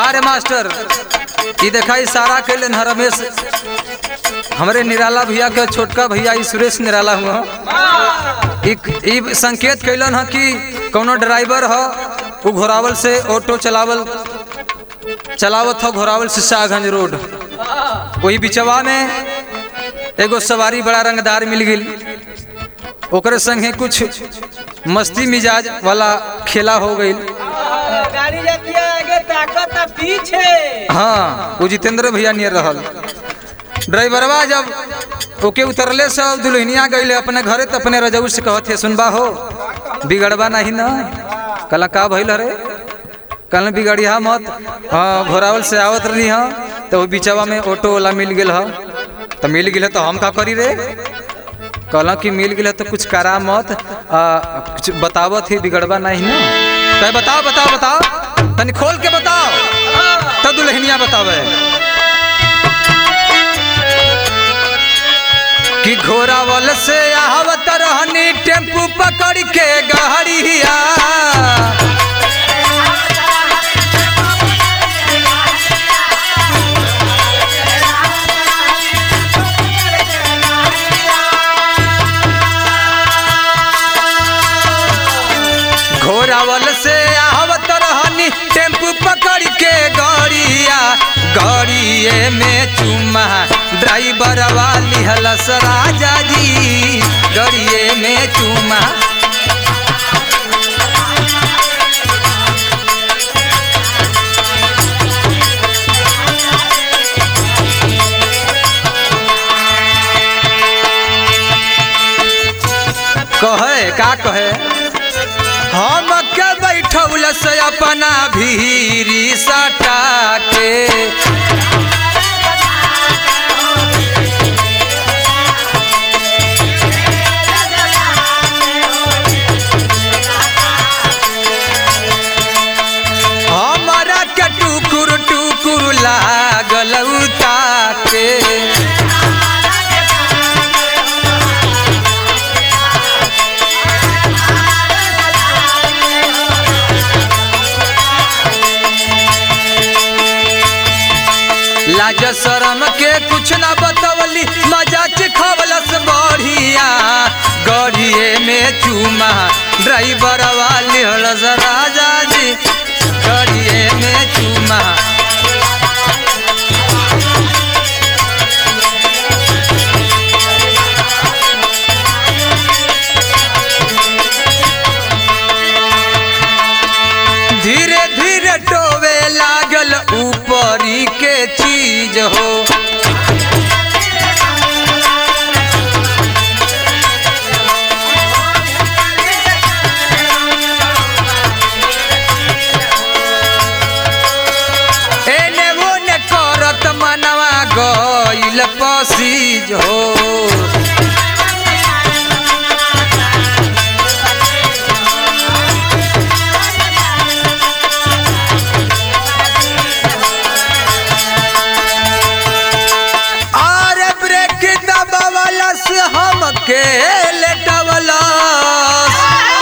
रे मास्टर ई देखा इशारा कैलन ह रमेश हमरे निराला भैया के छोटका भैया ई सुरेश निराला हुआ ई ई संकेत कैलन ह कि कौनो ड्राइवर ह उ घोरावल से ऑटो चलावल चलावत ह घोरावल से शाहगंज रोड वही बिचवा में एगो सवारी बड़ा रंगदार मिल गई ओकरे संगे कुछ मस्ती मिजाज वाला खेला हो गई गाड़ी जाती है आगे ताकत है पीछे हाँ वो जितेंद्र भैया नियर रहल ड्राइवरवा जब ओके उतरले से अब दुल्हनिया गईले अपने घरे तो अपने रजऊ से कहत है सुनबा हो बिगड़बा नहीं ना कल का भइल रे कल बिगड़िया मत हाँ घोरावल से आवत रही हाँ तो वो बिचवा में ऑटो वाला मिल गेल ह तो मिल गेल तो हम का करी रे कहला कि मिल गेल तो कुछ करा मत आ, कुछ बतावत ही बिगड़बा नहीं ना तो बताओ बताओ बताओ तनी खोल के बताओ तब दुल्हनिया बतावे कि घोरावल से आवत रहनी टेम्पू पकड़ के गहरिया घोरावल से आवत रहनी टेम्पू पकड़ के गड़िया गड़िए में चुमा ड्राइवर वाली हलस राजा जी गड़िए में चुमा कहे का कहे हम के बैठौल से अपना भीरी सटा के हमारा के टुकुर टुकुर लागल ताके लाज शरम के कुछ ना बतवली मजा चिखवलस बढ़िया गढ़िए में चूमा ड्राइवर वाली हलस राजा जी गढ़िए में चूमा धीरे धीरे टोवे लागल ऊपरी के चीज हो एने ओने करत मनवा गइल पसीज हो अरे ब्रेक दबावलस हमके लेटवलस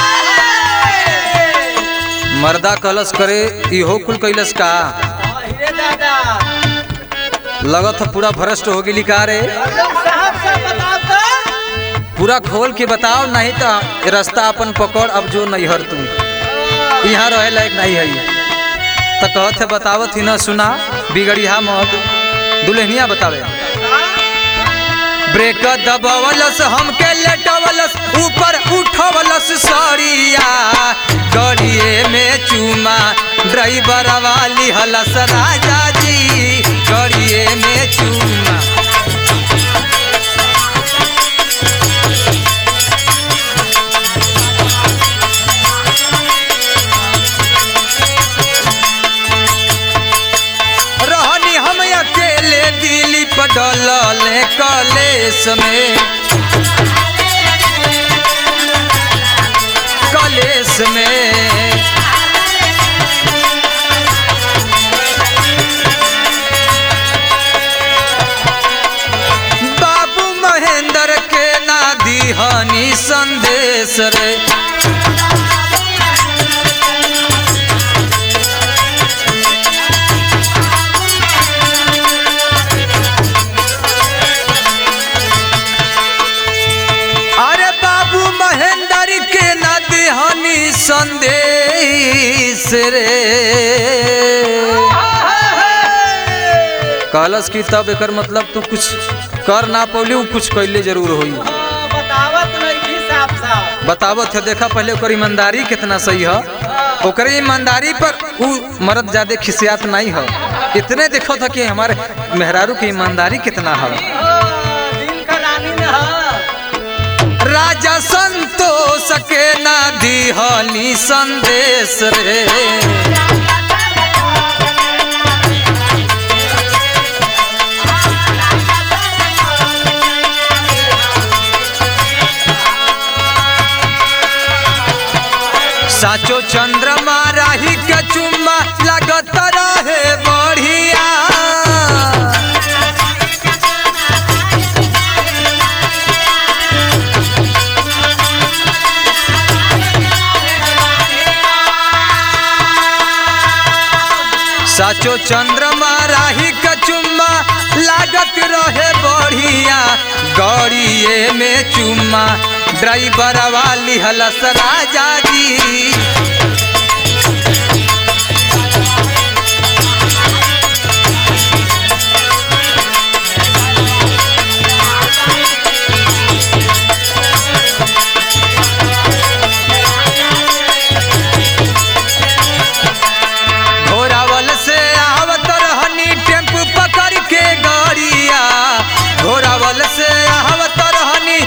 मर्दा कलस करे इहो कुल कैलस का अरे दादा लगत ह पूरा भ्रष्ट हो गेली का रे लोग साहब से बताओ तो पूरा खोल के बताओ नहीं तो ये रास्ता अपन पकड़ अब जो नहीं हर तू यहाँ रहे लायक नहीं है तो कहत है बतावत ही न सुना बिगड़िया मत दुल्हनिया बतावे ब्रेक दबावलस हमके लेटवलस ऊपर उठवलस सरिया गड़िए में चूमा ड्राइवर वाली हलस राजा जी गड़िए में चूमा रहनी हम अकेले दिल्ली पडल कलेस में कलेस में बाबू महेंद्र के ना दिहनी संदेश रे संदेश रे कहलस कि तब एकर मतलब तू कुछ कर ना पौली उ कुछ कैले जरूर होई हाँ, बतावत नहीं थी साफ साफ बतावत है देखा पहले ओकर ईमानदारी कितना सही है ओकर ईमानदारी पर उ मर्द ज्यादा खिसियात नहीं है इतने देखो था कि हमारे मेहरारू की ईमानदारी कितना है हाँ, दिल का रानी न हाँ। राजा संतोष के ना दिहनी संदेश रे साचो चंद्रमा राही के चुम्मा लगत रहे बढ़िया साचो चंद्रमा राही के चुम्मा लागत रहे बढ़िया गड़िए में चुम्मा ड्राइवर वाली हलस राजा जी घोरावल से आवत रहनी टेम्पू पकड़ के गड़िया घोरावल से आवत रहनी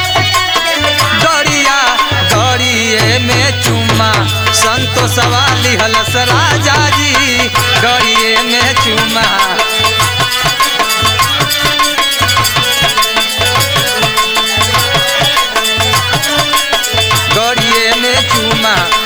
गड़िया गड़िए में चुम्मा संतोष वाली हलस राजा जी गड़िए में चुम्मा गड़िए में चुम्मा